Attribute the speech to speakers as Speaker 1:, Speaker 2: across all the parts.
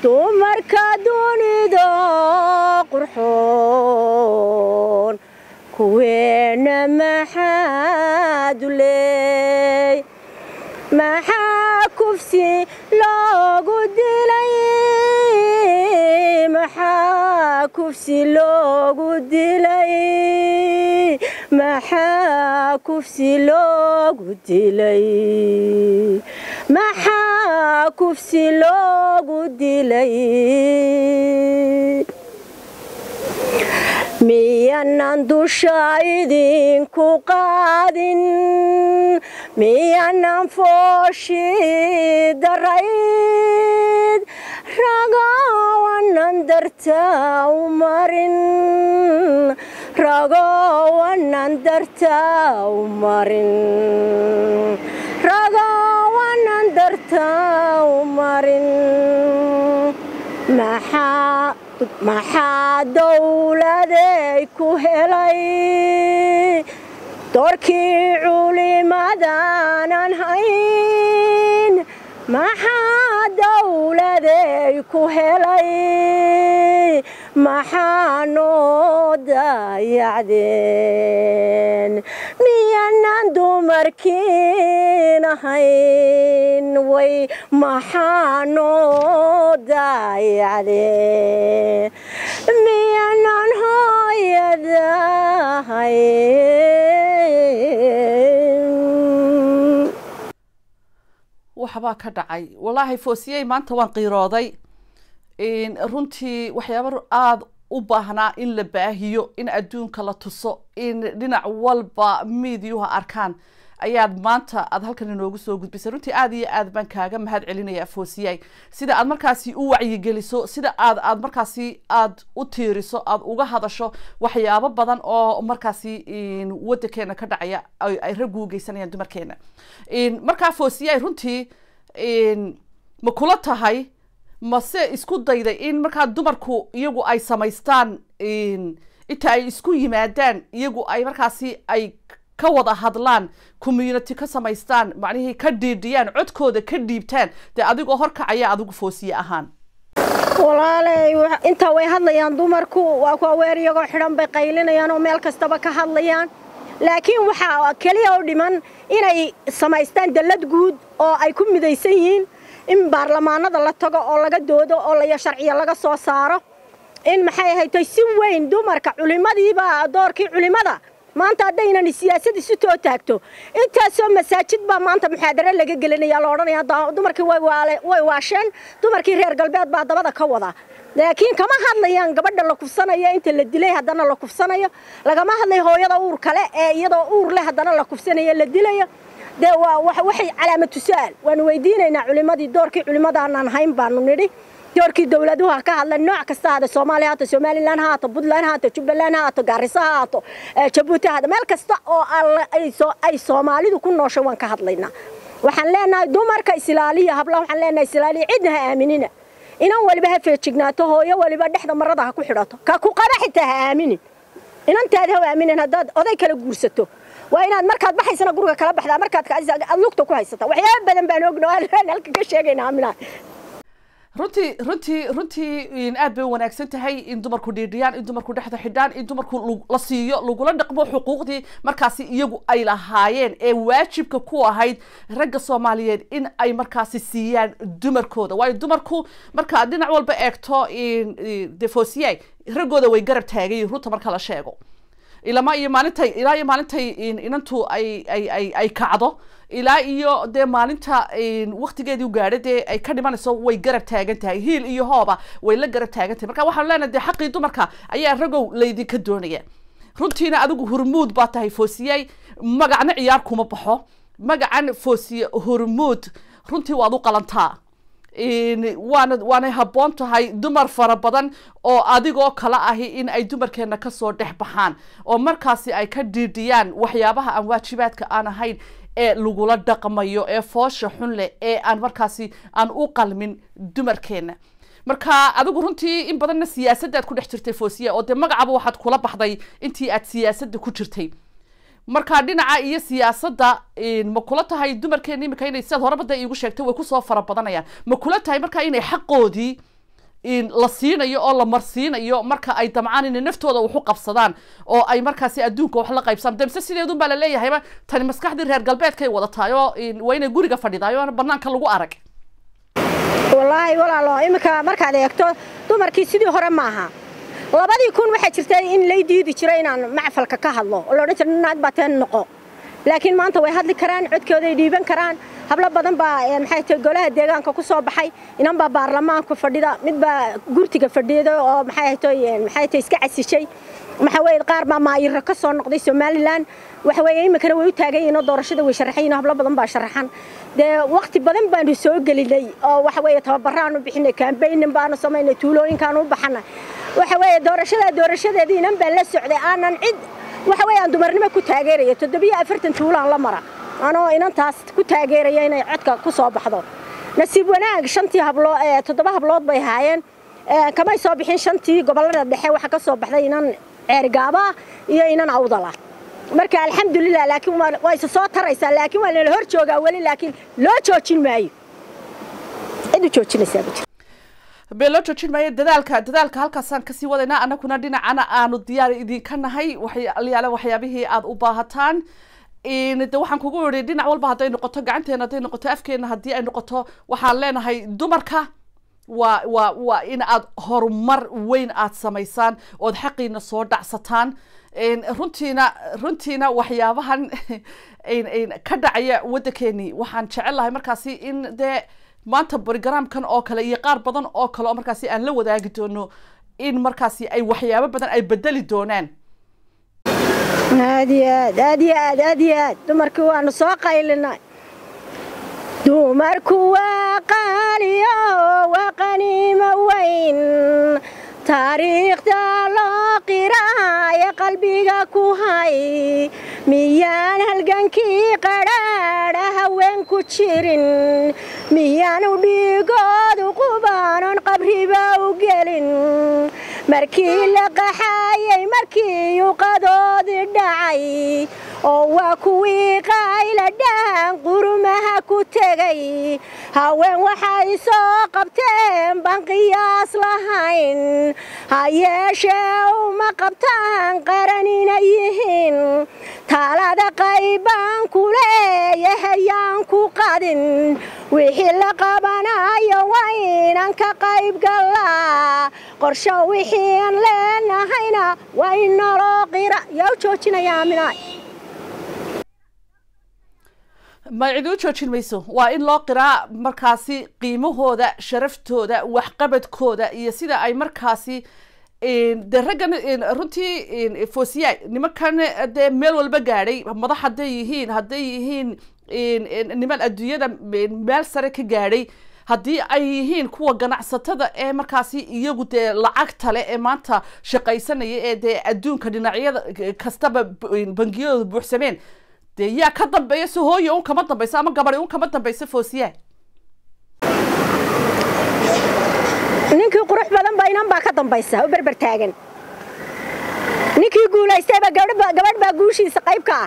Speaker 1: dumarka dunida qurxoon kuweena maxaa duley maxaa kufsi loogu dilay maxaa kufsi loogu dilay maxaa kufsi loogu dilay maxaa kufsi loogu dilay miyanan dusha idinku qaadin miyanan fooshi darayd ragowanan dartaa u marin ragowanan dartaa u marin ragowanan dartaa u marin maxaa maxaa dowladay ku helay doorkii culimadaanan hayn maxaa dowladay ku helay maxaa noo daayacdeen miyanan dumarkiin ahayn way maxaa noo daayacdeen miyanan hooyadahayn
Speaker 2: waxbaa ka dhacay wallaahi foosiyey maanta waan qiirooday runtii waxyaaba aada u baahnaa in la baahiyo in adduunka la tuso in dhinac walba miidyuha arkaan ayaad maanta aad halkan inoogu soo gudbisay runtii aada iyo aad baan kaaga mahad celinaya foosiyay sida aad markaasi u wacyigeliso sida aad aad markaasi aad u tiiriso aad uga hadasho waxyaabo badan oo markaasi wadankeena ka dhacaya ay raggu u geysanayaan dumarkeena markaa foosiyay runtii ma kula tahay mase isku dayday in markaa dumarku iyagu ay samaystaan inta ay isku yimaadaan iyagu ay markaasi ay ka wada hadlaan community ka samaystaan macnihii ka dhiidhiyaan codkooda ka dhiibtaan dee adigoo horkacaya adigu foosiye ahaan
Speaker 1: walaaley intaa way hadlayaan dumarku waa ku aweer iyagoo xidhan bay qaylinayaan oo meel kastaba ka hadlayaan laakiin waxaa keliya u dhiman inay samaystaan dallad guud oo ay ku midaysan yihiin in baarlamaanada la tago oo laga doodo oo laya sharciya laga soo saaro in maxay ahaytay si weyn dumarka culimadiiba doorkii culimada maanta haddaynan siyaasad isu too taagto intaasoo masaajid baa maanta muxaadaro laga gelinaya la odhanaya dumarkii way waasheen dumarkii reer galbeed baa dabada ka wada laakiin kama hadlayaan gabadha la kufsanayo inta la dilay haddana la kufsanayo lagama hadlayo hooyada uur kale ee iyadoo uur leh haddana la kufsanayo la dilayo dee waa waxay calaamatu su-aal waanu weydiinaynaa culimadii doorkii culimadaanaan hayn baanu nidhi doorkii dowladuhu ha ka hadlan nooc kasta haada soomaaliya haato somalilan ha haato puntland ha haato jubbaland ha haato gaariso ha haato jabuuti ha haato meel kasta oo ay soomaalidu ku noosho waan ka hadlaynaa waxaan leenahay dumarka isilaaliya hablaha waxaan leenahay isilaaliya cidna ha aaminina inan waliba ha feejignaato hooyo waliba dhexda marada ha ku xidhato ka ku qaba xitaa ha aaminin inantaada ha aaminin haddaad oday kala guursato waa inaad markaad baxaysana guriga kala baxdaa markaad aad lugta ku haysata waxyaaba badan baan ogno halka ka sheegayna aaminaa
Speaker 2: runtii runtii runtii aad bay wanaagsan tahay in dumarku dhiidhiyaan in dumarku dhexda xidhaan in dumarku la siiyo lagula dhaqmo xuquuqdii markaasi iyagu ay lahaayeen ee waajibka ku ahayd ragga soomaaliyeed in ay markaasi siiyaan dumarkooda waayo dumarku markaad dhinac walba eegto defosiye raggooda way garab taagayin runta marka la sheego ilama iyo maalintay ilaa iyo maalintay inantu ay ay ay ay kacdo ilaa iyo dee maalinta waktigeedii gaadha dee ay ka dhimanayso way garab taagan tahay hiil iyo hooba way la garab taagan tahay marka waxaanu leenahay dee xaqii dumarka ayaa ragow laydinka doonaya runtiina adigu hurmuud baa tahay foosiyey magacna ciyaar kuma baxo magacan foosiye hurmuud runtii waad u qalantaa waana waanay habboon tahay dumar fara badan oo adigoo kala ahi in ay dumarkeena kasoo dhex baxaan oo markaasi ay ka dhiidhiyaan waxyaabaha aan waajibaadka aan ahayn ee lagula dhaqmayo ee foosha xun leh ee aan markaasi aan u qalmin dumarkeena marka adigu runtii in badanna siyaasaddaad ku dhex jirtay foosiya oo dee magacaba waxaad kula baxday intii aad siyaasadda ku jirtay marka dhinaca iyo siyaasadda ma kula tahay dumarkeena imika inay sidaad horeba dee iigu sheegtay way kusoo fara badanayaan ma kula tahay marka inay xaqoodii la siinayo oo la marsiinayo marka ay damcaan inay naftooda wax u qabsadaan oo ay markaasi adduunka wax la qaybsaan demse sideedun baa laleeyahayba tani maskaxdii reer galbeedkay wadataay oo waa inay guriga fadhidaay oo banaanka lagu arag
Speaker 1: wallaahi walaalo iminka markaad eegto dumarkii sidii hore maaha labadii kun waxaa jirta in lay diidi jiro inaan macfalka ka hadlo oo laodhan jira naag baa teen noqo laakiin maanta way hadli karaan codkooday dhiiban karaan hablo badan baa maxay tahay golaha deegaanka ku soo baxay inan baa baarlamaanka fadhida mid baa gurtiga fadhida oo maxay tahay maxay tahay iska casishay waxa weeye qaar baa maayiro ka soo noqday somaliland waxa weeye iminkana way u taagan yihiin oo doorashada way sharaxayiin hablo badan baa sharaxan dee waqti badan baanu soo gelinay oo waxa weeye tababaraanu bixinay campaignin baanu samaynay tuulooyinkaanu u baxanay waxa weeye doorashada doorashadeedii inan baa la socday aanan cid waxa weeye aan dumarnimo ku taageeraya toddobiyo afartan tuulaan la mara anoo inantaas ku taageeraya inay codka ku soo baxdo nasiib wanaag shantii hablood toddoba hablood bay haayeen kamay soo bixin shantii gobollada dhexe waxa ka soo baxday inan ceergaaba iyo inan awdala marka alxamdulilah laakiin waa isa soo taraysaa laakiin waa lala hor joogaa weli laakiin loo joojin maayo cid u joojinaysaa ma jiro
Speaker 2: bee loo joojin maayo dadaalka dadaalka halkaasaan kasii wadaynaa annaguna dhinacana aanu diyaar idinka nahay waxyaale waxyaabihii aada u baahataan de waxaan kugu idhi dhinac walba hadday noqoto gacanteena hadday noqoto afkeena haddii ay noqoto waxaan leenahay dumarka waa waa waa in aad horumar weyn aad samaysaan ood xaqiina soo dhacsataan runtiina runtiina waxyaabahan ka dhacaya waddankeenii waxaan jecel lahay markaasi in dee maanta brogramkan oo kale iyo qaar badan oo kale oo markaasi aan la wadaagi doono in markaasi ay waxyaabo badan ay bedeli doonaan
Speaker 1: aad iyo aad aad iyo aad aad iyo aad dumarkii waanu soo qaylinay dumarku waa qaaliyo waa qaniimo weyn taariikhda loo qiraayo qalbiga ku hay miyaan halgankii qadhaadha haween ku jirin miyaanu dhiigoodu qubaanon qabriba u gelin markii la qaxaayay markii yuqadoodii dhacay oo waa kuwii qayla dhaan qurumaha ku tegay haween waxay soo qabteen baan qiyaas lahayn ha yeeshee uma qabtaan qaran inay yihiin taalada qaybaan ku leeyahayaan ku qadin wixii la qabanayo waa inaan ka qayb gallaa qorsho wixii aan leenahayna waa in naloo qira yaa u joojinaya aaminaay
Speaker 2: ma cid u joojin mayso waa in loo qiraa markaasi qiimahooda sharaftooda waxqabadkooda iyo sida ay markaasi de raggan runtii fosiya nimankan dee meel walba gaadhay madax hadday yihiin hadday yihiin niman adduunyada meel sare ka gaadhay haddii ay yihiin kuwa ganacsatada ee markaasi iyagu dee lacagta le ee maanta shaqaysanaya ee dee adduunka dhinacyada kastaba bangiyadooda buuxsameen dee yaa ka dambeeya si hooya un kama dambayso ama gabadi un kama dambayso foosiya
Speaker 1: ninkii qurux badan ba inan baa ka dambaysa oo berber taagan ninkii guulaystayba gabadh baa guushiisa qayb ka ah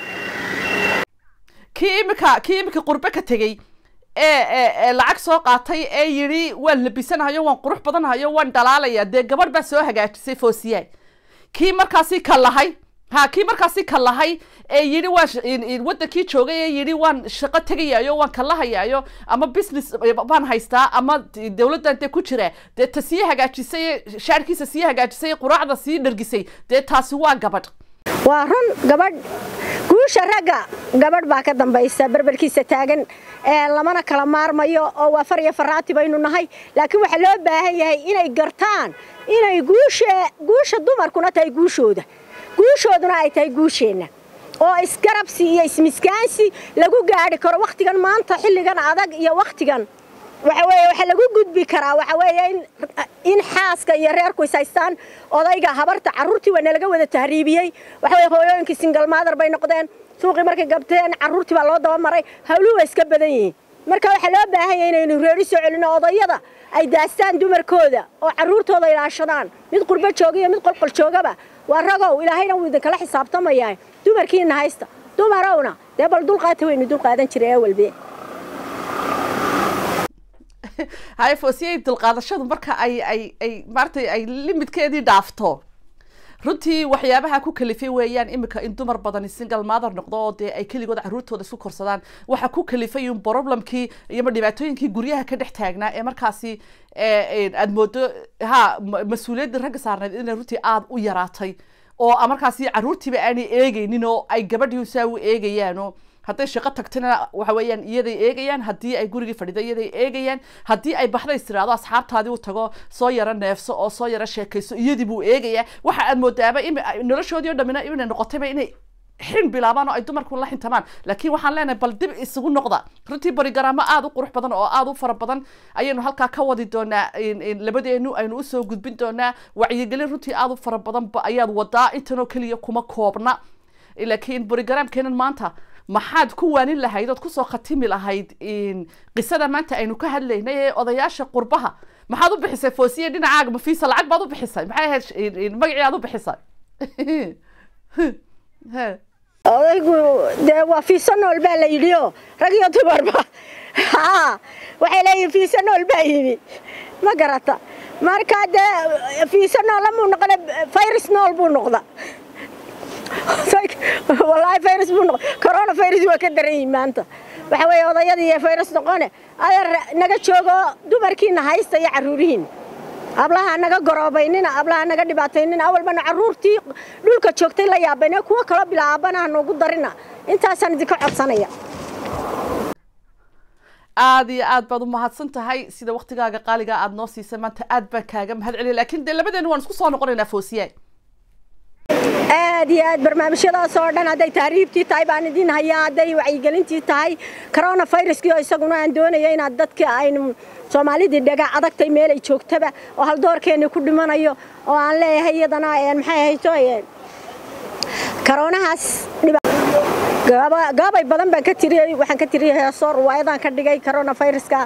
Speaker 2: kii imika kii imika qurbe ka tegey ee lacag soo qaatay ee yidhi waan labisanahayo waan qurux badanahayo waan dhalaalaya dee gabadh baa soo hagaajisay foosiya kii markaasi ka lahay ha kii markaasi ka lahay ee yidhi waan waddankii joogay ee yidhi waan shaqo tegayaayo waan kalahayaayo ama business baan haystaa ama dawladdan dee ku jira dee ta sii hagaajisay shaarkiisa sii hagaajisay quraacda sii dhargisay dee taasi waa gabadh
Speaker 1: waa run gabadh guusha ragga gabadh baa ka dambaysa berberkiisa taagan ee lamana kala maarmayo oo waa far iyo faraati baynu nahay laakiin waxaa loo baahan yahay inay gartaan inay guusha guusha dumarkuna tahay guushooda guushooduna ay tahay guusheenna oo isgarabsi iyo ismiskaansi lagu gaadhi karo wakhtigan maanta xilligan adag iyo wakhtigan waxa weeye waxa lagu gudbi karaa waxa weeye in in xaaska iyo reerku is haystaan odayga habarta carruurtii waa nalaga wada tahriibiyey waxa weeye hooyooyinkii single mother bay noqdeen suuqii markay gabteen carruurtii baa loo daba maray hawluhu waa iska badan yihiin marka waxaa loo baahan yahay inaynu reeri soo celino odayada ay daastaan dumarkooda oo carruurtooda ilaashadaan mid qurbo jooga iyo mid qolqol joogaba waa ragow ilaahayna wuu idinkala xisaabtamayaa dumarkiina haysta dumarowna dee bal dulqaata waynu dulqaadan jiray ee walbe
Speaker 2: haye foosiyey dulqaadashadu marka ay ay ay maaragtay ay limidkeedii dhaafto runtii waxyaabaha ku kalifay weeyaan imika in dumar badani single mother noqdo oo dee ay keligood caruurtooda isku korsadaan waxa ku kalifay un problemkii iyoma dhibaatooyinkii guryaha ka dhex taagnaa ee markaasi aada moodo ha mas-uuliyaddii ragga saarneed inay runtii aada u yaraatay oo markaasi caruurtiiba aanay eegeynin oo ay gabadhii saa u eegayaano hadday shaqo tagtana waxa weeyaan iyaday eegayaan haddii ay gurigii fadhido iyaday eegayaan haddii ay baxdays tiraado asxaabtaadii u tago soo yaro neefso oo soo yaro sheekayso iyadii buu eegayaa waxa aad moodaaba in noloshoodii o dhamina inay noqotayba inay xin bilaabaan oo ay dumarku la xintamaan laakiin waxaan leenahay bal dib isugu noqda runtii barigaraamo aada u qurux badan oo aada u fara badan ayaynu halkaa ka wadi doonaa labadeenu aynu usoo gudbin doonaa wacyigelin runtii aada u fara badanba ayaad wadaa intanoo keliya kuma koobna laakiin barigaraamkeenan maanta maxaad ku waanin lahayd ood kusoo khatimi lahayd qisada maanta aynu ka hadlaynay ee odayaasha qurbaha maxaad u bixisay foosiye dhinacaaga mafiisa lacag baad u bixisay maxay ahayd magacii aad u bixisay
Speaker 1: odaygu dee waa fiisa nool baa la yidhi oo rag iyo dumarba ha waxay leeyihin fiisa nool baa yimi ma garata marka dee fiisa noola muu noqda virus nool buu noqda wallaahi virus buu noqon corona virus waa ka daran yihin maanta waxa weeye odayadii iyo virus noqone adeer naga joogo dumarkiina haysta iyo carruurihiin ablaha naga goroobaynina ablaha naga dhibaataynina awalbana carruurtii dhulka joogtay la yaabayna kuwo kaloo bilaabana noogu darina intaasaan idinka codsanaya
Speaker 2: aada iyo aad baad u mahadsan tahay sida waktigaaga qaaliga aada noo siisay maanta aad baan kaaga mahad celiya lakin dee labadeenu waan isku soo noqonaynaa foosiye
Speaker 1: aad iyo aad barnaamijyadaas oo dhan hadday tahriibtii tahay baan idin hayaa hadday wacyigelintii tahay corona viruskii oo isaguna aan doonaya inaad dadka aynu soomaalidii dhaga adagtay meel ay joogtaba oo haldoorkeeni ku dhimanayo oo aan leeyahay iyadana maxay hayso coroonahaas gaabay badan baan ka tiriyey waxaan ka tiriyey heeso ruwaayadaan ka dhigay corona viruska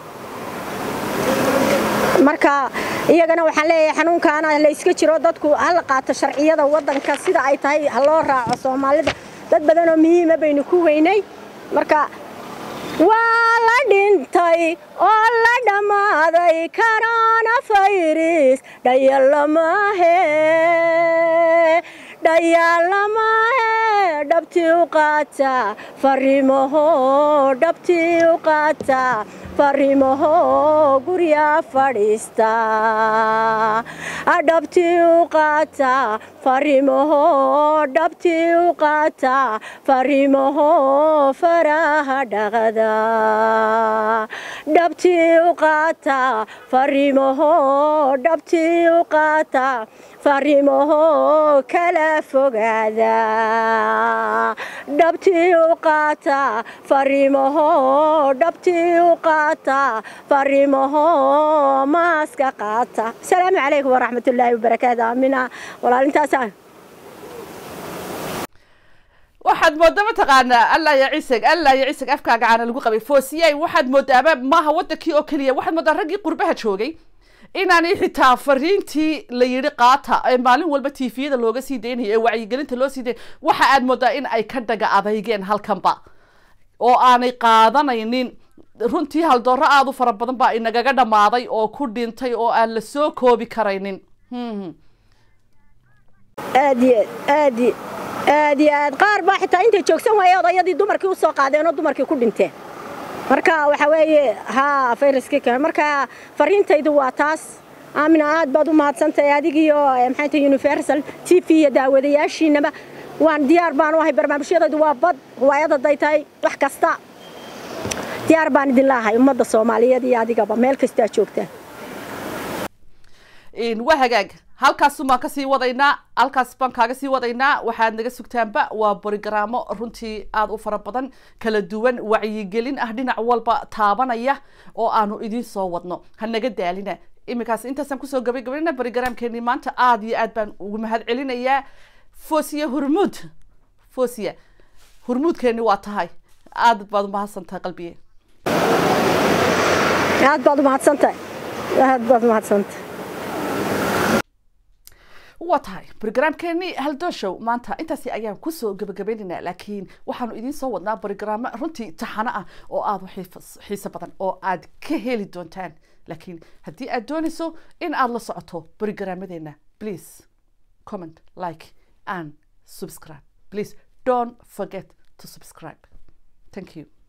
Speaker 1: marka iyagana waxaan leeyahay xanuunkaana la iska jiro dadku hala qaato sharciyada waddanka sida ay tahay ha loo raaco soomaalida dad badan oo muhiima baynu ku weynay marka waa la dhintay oo la dhammaaday corona virus dhayalamahe dhayaalamahe dhabtii u qaata fariimaho dhabtii u qaata fariimaho gurya fadhiista dhabtii u qaata fariimaho dhabtii u qaata fariimaho faraha dhaqada dhabtii u qaata fariimaho dhabtii u qaata fariimaho kala fogaada dhabtii u qaata fariimaho dhabtii u qaata fariimaho maaska qaata asalaamu calaykum waraxmatullaahi wabarakaatu aamina walaalintaasa
Speaker 2: waxaad moodaa mataqaanaa allah ya ciisag allah ya ciisag afkaaga caana lagu qabay foosiyay waxaad moodaaba maaha waddankii oo keliya waxaad moodaa raggii qurbaha joogay inaanay xitaa fariintii la yidhi qaata ee maalin walba tviyada looga sii daynaya ee wacyigelinta loo sii daynaya waxa aad moodaa in ay ka dhaga adeygeen halkanba oo aanay qaadanaynin runtii haldooro aada u fara badan baa inagaga dhammaaday oo ku dhintay oo aan la soo koobi karaynin
Speaker 1: aad iyo aad iyo aad iyo aad qaar baa xitaa intay joogsan waaye odayadii dumarkii usoo qaadeen oo dumarkii ku dhinteen marka waxa weeye haa fayraskii kale marka fariintaydu waa taas aamina aad baad u mahadsantahay adigiyo maxay tahay universal t v iyo daawadayaashiinaba waan diyaar baan u ahay barnaamijyadaydu waa bad riwaayad hadday tahay wax kasta diyaar baan idin laahay ummadda soomaaliyeed iyo adigaba meel kastaa joogtaan
Speaker 2: waa hagaag halkaas baan kasii wadaynaa halkaas baan kaaga sii wadaynaa waxaad naga sugtaanba waa borogaraamo runtii aada u fara badan kala duwan wacyigelin ah dhinac walba taabanaya oo aanu idiin soo wadno ha naga daalina iminkaas intaasaan kusoo gabagabaynaa borogaraamkeenii maanta aada iyo aad baan ugu mahad celinayaa fosiya hurmuud fosiya hurmuudkeeni waa tahay aad baad umahadsan tahay qalbiye
Speaker 1: aad baad umahadsantahay aad baad umahadsantahay
Speaker 2: waa tahay brogramkeeni haldooshow maanta intaasi ayaan kusoo gebagabaynaynaa laakiin waxaanu idiin soo wadnaa brogrammo runtii taxano ah oo aada u xiifas- xiiso badan oo aad ka heli doontaan laakiin haddii aad doonayso in aad la socoto brogrammadeena please comment like and subscribe please don't forget to subscribe thank you